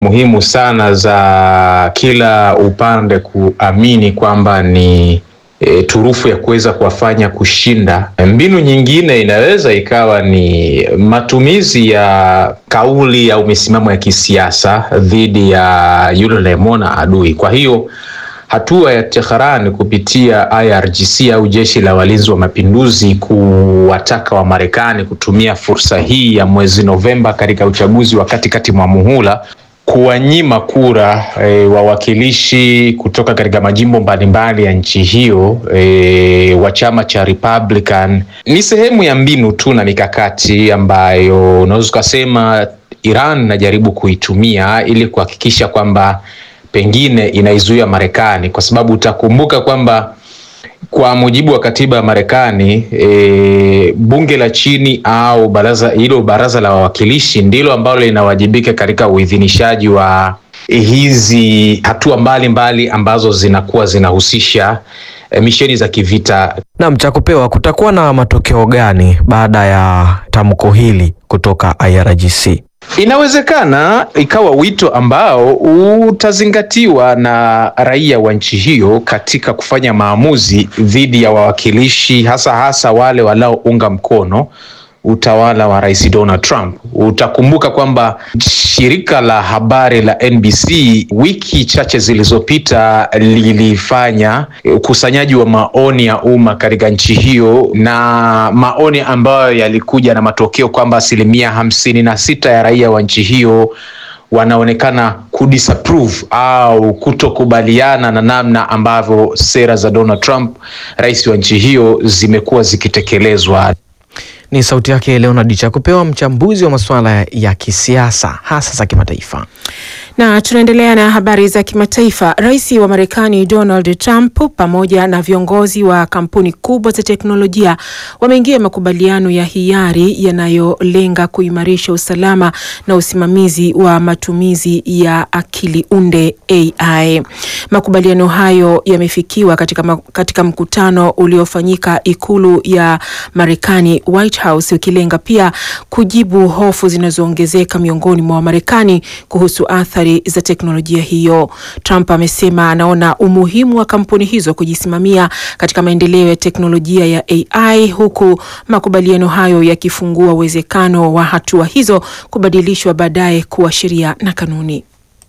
muhimu sana za kila upande kuamini kwamba ni e, turufu ya kuweza kuwafanya kushinda. Mbinu nyingine inaweza ikawa ni matumizi ya kauli au misimamo ya kisiasa dhidi ya yule unayemwona adui. Kwa hiyo hatua ya Tehran kupitia IRGC au jeshi la walinzi wa mapinduzi kuwataka wa Marekani kutumia fursa hii ya mwezi Novemba katika uchaguzi wa katikati mwa muhula kuwanyima kura e, wawakilishi kutoka katika majimbo mbalimbali ya nchi hiyo e, wa chama cha Republican ni sehemu ya mbinu tu na mikakati ambayo unaweza ukasema Iran inajaribu kuitumia ili kuhakikisha kwamba pengine inaizuia Marekani, kwa sababu utakumbuka kwamba kwa mujibu wa katiba ya Marekani e, bunge la chini au baraza hilo baraza la wawakilishi ndilo ambalo linawajibika katika uidhinishaji wa hizi hatua mbalimbali ambazo zinakuwa zinahusisha e, misheni za kivita. Naam, cha kupewa, kutakuwa na matokeo gani baada ya tamko hili kutoka IRGC? Inawezekana ikawa wito ambao utazingatiwa na raia wa nchi hiyo katika kufanya maamuzi dhidi ya wawakilishi, hasa hasa wale wanaounga mkono utawala wa Rais Donald Trump. Utakumbuka kwamba shirika la habari la NBC wiki chache zilizopita lilifanya ukusanyaji wa maoni ya umma katika nchi hiyo, na maoni ambayo yalikuja na matokeo kwamba asilimia hamsini na sita ya raia wa nchi hiyo wanaonekana kudisapprove au kutokubaliana na namna ambavyo sera za Donald Trump, rais wa nchi hiyo, zimekuwa zikitekelezwa. Ni sauti yake Leonard Chakupewa, mchambuzi wa masuala ya kisiasa hasa za kimataifa. Na tunaendelea na habari za kimataifa. Rais wa Marekani Donald Trump pamoja na viongozi wa kampuni kubwa za teknolojia wameingia makubaliano ya hiari yanayolenga kuimarisha usalama na usimamizi wa matumizi ya akili unde AI. Makubaliano hayo yamefikiwa katika, katika mkutano uliofanyika ikulu ya Marekani White House, ukilenga pia kujibu hofu zinazoongezeka miongoni mwa Wamarekani kuhusu athari za teknolojia hiyo. Trump amesema anaona umuhimu wa kampuni hizo kujisimamia katika maendeleo ya teknolojia ya AI huku makubaliano hayo yakifungua uwezekano wa hatua hizo kubadilishwa baadaye kuwa sheria na kanuni.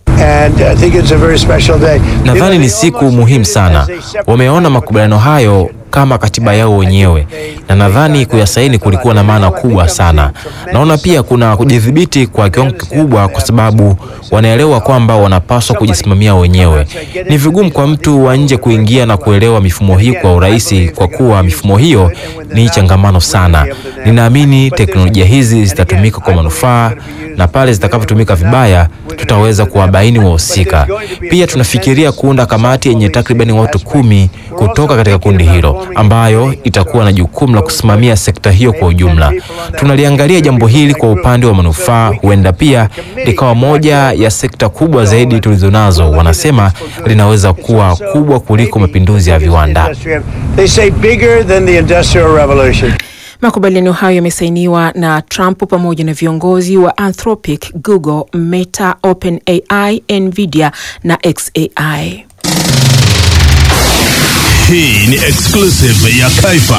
Nadhani ni siku muhimu sana. Wameona makubaliano hayo kama katiba yao wenyewe, na nadhani kuyasaini kulikuwa na maana kubwa sana. Naona pia kuna kujidhibiti kwa kiwango kikubwa, kwa sababu wanaelewa kwamba wanapaswa kujisimamia wenyewe. Ni vigumu kwa mtu wa nje kuingia na kuelewa mifumo hii kwa urahisi, kwa kuwa mifumo hiyo ni changamano sana. Ninaamini teknolojia hizi zitatumika kwa manufaa, na pale zitakavyotumika vibaya tutaweza kuwabaini wahusika. Pia tunafikiria kuunda kamati yenye takribani watu kumi kutoka katika kundi hilo ambayo itakuwa na jukumu la kusimamia sekta hiyo kwa ujumla. Tunaliangalia jambo hili kwa upande wa manufaa, huenda pia likawa moja ya sekta kubwa zaidi tulizonazo. Wanasema linaweza kuwa kubwa kuliko mapinduzi ya viwanda. Makubaliano hayo yamesainiwa na Trump pamoja na viongozi wa Anthropic, Google, Meta, OpenAI, Nvidia na xAI. Hii ni exclusive ya Kaifa.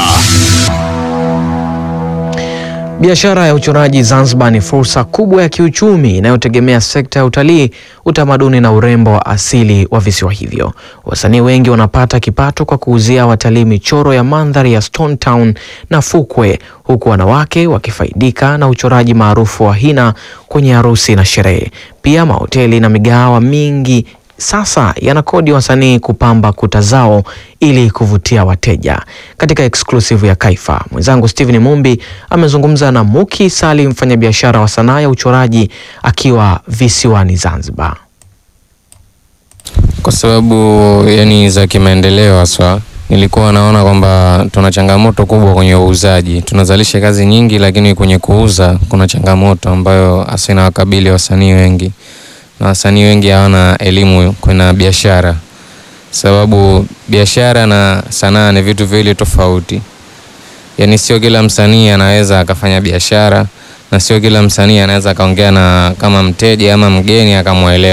Biashara ya uchoraji Zanzibar ni fursa kubwa ya kiuchumi inayotegemea sekta ya utalii, utamaduni na urembo wa asili wa visiwa hivyo. Wasanii wengi wanapata kipato kwa kuuzia watalii michoro ya mandhari ya Stone Town na fukwe, huku wanawake wakifaidika na uchoraji maarufu wa hina kwenye harusi na sherehe. Pia mahoteli na migahawa mingi sasa yanakodi wasanii kupamba kuta zao ili kuvutia wateja. Katika exclusive ya Kaifa, mwenzangu Steven Mumbi amezungumza na Muki Salim, mfanyabiashara wa sanaa ya uchoraji akiwa visiwani Zanzibar. Kwa sababu yani za kimaendeleo haswa, nilikuwa naona kwamba tuna changamoto kubwa kwenye uuzaji. Tunazalisha kazi nyingi, lakini kwenye kuuza kuna changamoto ambayo hasa inawakabili wasanii wengi na wasanii wengi hawana elimu kwenye biashara, sababu biashara na sanaa ni vitu viwili tofauti. Yani sio kila msanii anaweza akafanya biashara na sio kila msanii anaweza akaongea na kama mteja ama mgeni akamwelewa.